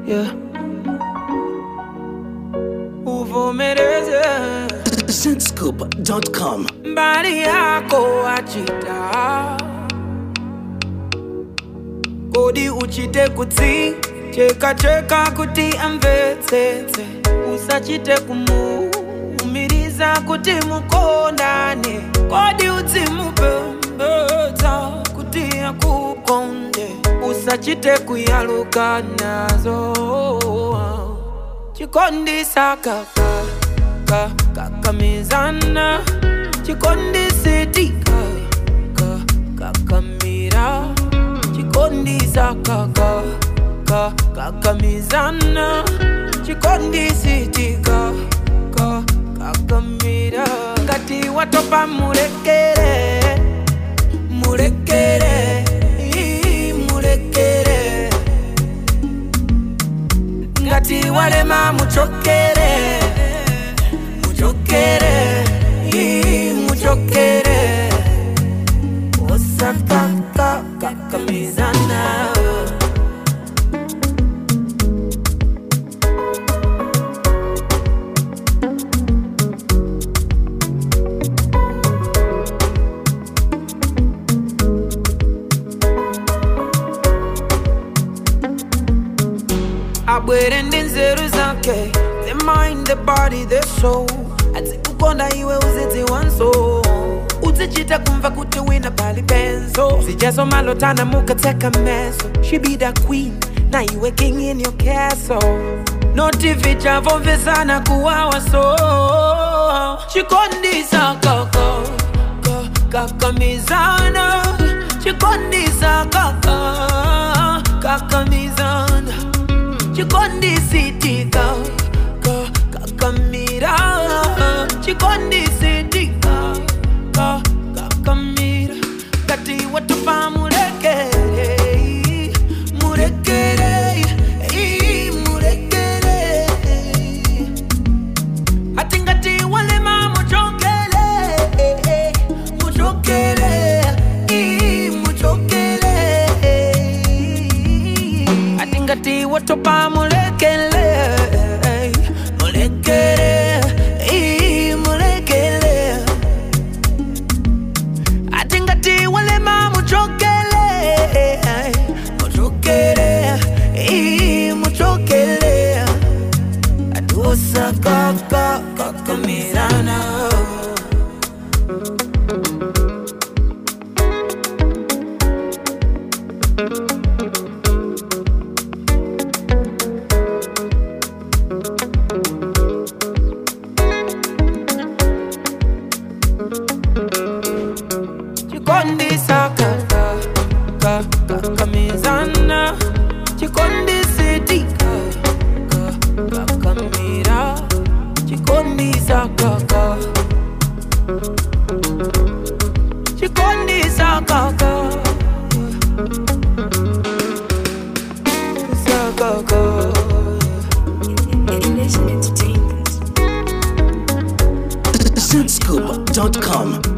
yeah. uvomereze Zentscoop.com. mbali yako achita kodi uchite kutsi cheka cheka kuti amvetsetse usachite kumuumiriza kuti mukondane kodi udzimupembedza kuti akukonde usachite kuyaluka nazo chikondisa kaka ka kakamizana chikondisetika ka kakamira chikondisa kaka ka kakamizana chikondisetika ka kakamira ngati watopa mulekere mulekere ii, mulekere ngati walema muchokere muchokere ii, muchokere osakaka kakamizana abwere ndi nzeru zake the mind the body the soul adzikukonda iwe uzidziwanso uzichita kumva kuti wina pali benzo zijazomalotana mukatseka meso she be the queen na iwe king in your castle noti vichavomvesana kuwawa so chikondisa kaka ka- kakamizana chikondisa kaka kakamizana chikondisitika ka kakamira chikondisitika ka kakamira ngati watopa mulekere mulekere ii, mulekere ati ngati walema muchokele muchokele ii, muchokele ati ngati watopa mulekele mulekele ii, mulekele ati ngati walema muchokele muchokele ii, muchokele atusa kaka kakamirana chikondisa kaka ka kakamizana chikondisitika ka kakamira chikondisa kaka chikondisa kaka sakaka Nation Entertainment. Zentscoop.com.